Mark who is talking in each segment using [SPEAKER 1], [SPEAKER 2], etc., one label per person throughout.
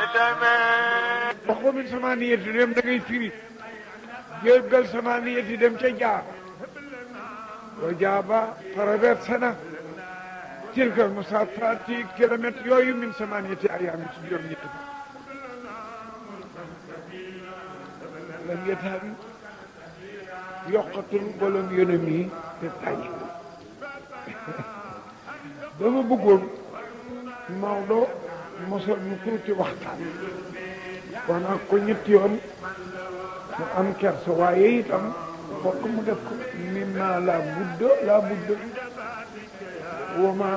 [SPEAKER 1] wax ko min sama niyati dem da ngay firi jéggal sama niyati dem ca jaaba wa jaaba traversé na tilkal musaafati kilomètre yooyu min sama niyati ayaami ci juróom ñetti fa lam yetaami yokkatul bolom yonom yi te tàyyi dama bëggoon Maodo mosal mu tuuti waxtaan wax naa ko ñetti yoon mu am kersa waaye itam fokk mu def ko mimma la budda la budda wama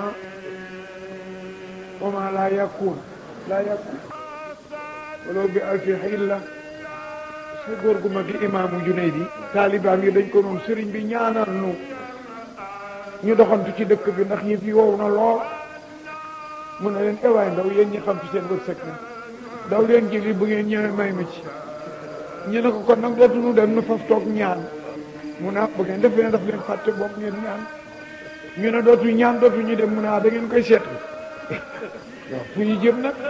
[SPEAKER 1] wama la yakun la yakun walaw bi alfi xilla sa góor gu mag gi imaamu Junaydi taalibaam yi dañ ko noonu sëriñ bi ñaanal nu ñu doxantu ci dëkk bi ndax yëf yi wow na lool mu ne leen ewaay ndaw yéen ñi xam ci seen wërsëg na daw leen jëli bu ngeen ñëwee may ma ci ñu ne ko kon nag dootuñu dem nu faf toog ñaan mu ne ah bu ngeen def leen daf leen fàtte bopp ngeen ñaan ñu ne dootu ñaan dootu ñu dem mu ne ah da ngeen koy seetlu waaw fu ñu jëm nag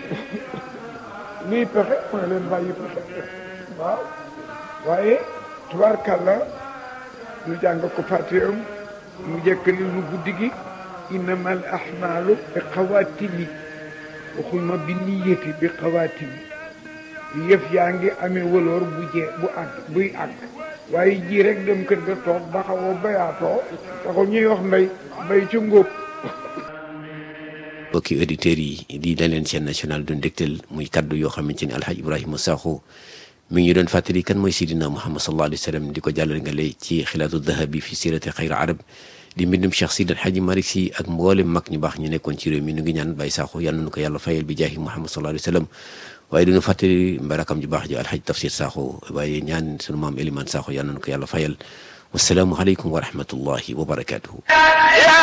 [SPEAKER 1] luy pexe mu ne leen bàyyi pexe waaw waaye tubaarkàlla ñu jàng ko fàtte am mu jëkkali lu guddi gi innama al ahmaalu bi xawaatimi waxuñ ma bi niyati bi xawaatimi yëf yaa ngi amee wëloor bu jee bu àgg buy àgg waaye ji rek dem kër ga toog ba xaw a bayaatoo taxul ñuy wax mbay mbay ci ngóob
[SPEAKER 2] mbokki auditeurs yi di leen chaîne nationale du ndégtel muy kaddu yoo xamante ni alhaj ibrahima sakho mi ngi doon fàttali kan mooy sidina muhammad sallallahu alayhi wa sallam di ko jàllale nga lay ci xilaatu dahabi fi sirati xayr arab di mbindum cheikh sid alhaji malik si ak mboolem mag ñu baax ñu nekkoon ci réew mi nu ngi ñaan bàyyi sakho yal nañu ko yàlla fayal bi jaahi muhammad sallallahu alayhi wa sallam waaye duñu fàttali mbarakam ju baax ji alhaj tafsir sakho waaye ñaan sunu maam eliman sakho yal nañu ko yàlla fayal wasalaamu aleykum wa rahmatullahi wa barakatuhu